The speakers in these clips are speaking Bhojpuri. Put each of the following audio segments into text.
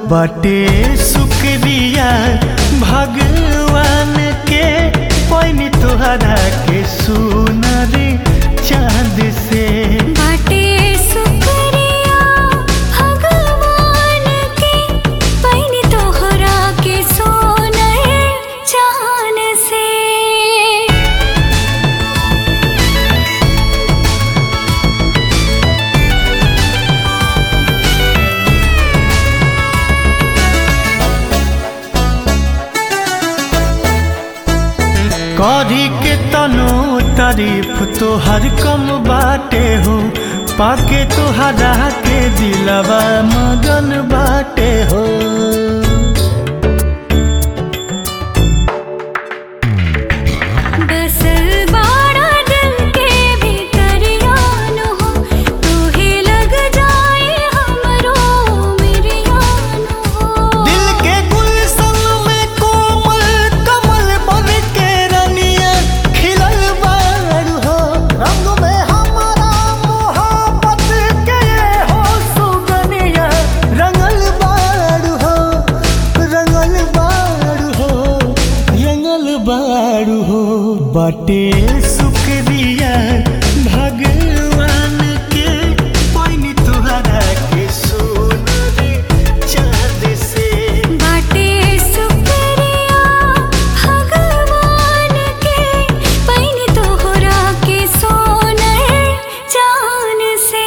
बटे शुक्रिया भगवान के पैनी तोहरा के सुनर चांद से बाटे शुक्रिया भगवान के पैनी तोहरा के सोनर चान से करी के तनो तारीफ तोहर कम बाटे हो पाके तोहरा के दिलवा मगन बाटे हो बसल बाड़ा दिल के भीतरियान हो तूहे लग जाए हमरो मिरियान हो दिल के गुलशन में कोमल कमल बन के रनिया खिलल बारू हो रंग में हमारा मोहब्बत के हो सुगनिया रंगल बारू हो रंगल बारू हो रंगल बारू हो बाटे शुक्रिया भगवान के पैनी तुहरा के सोनर चाँद से बाटे शुक्रिया भगवान के पैनी तोहरा के सोनर चान से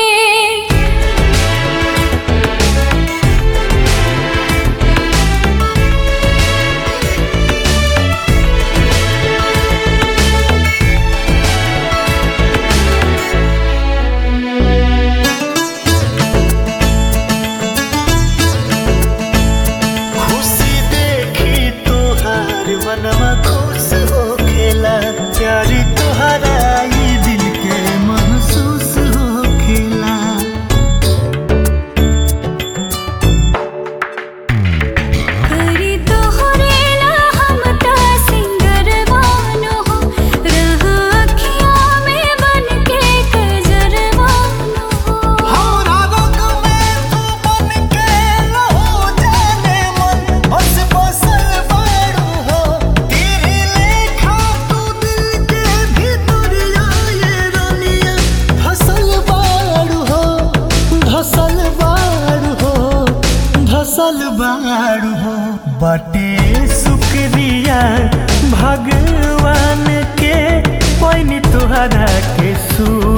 खुशी देखी तोहार मनवा खुश हो खेला प्यारी तोहरा ई दिल के महसूस हो खेला करी तोहरे ला हम ता सिंगरवान हो रह अखिया में बन के कजरवान हो हमरा रंग में तू बन के लहो जाने मन बस बसल बारू हो तेरे लेखा तू दिल के भीतरिया ये रानिया धसल बारू हो धसल बारू हो धसल बारू हो बटे शुक्रिया भगवान के पैनी तोहरा के सू